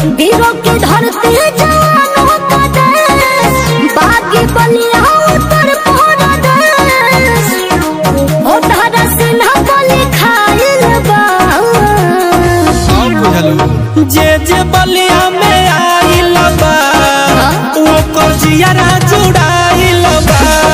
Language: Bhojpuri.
वीरों की धरती जवानों का देश बागी बलिया उत्तर पूरब देश ओ धारा सिन्हा बलि खाइल बा और बुझलू जे जे बलिया में आइल बा ओकर जियारा जुड़ाइल बा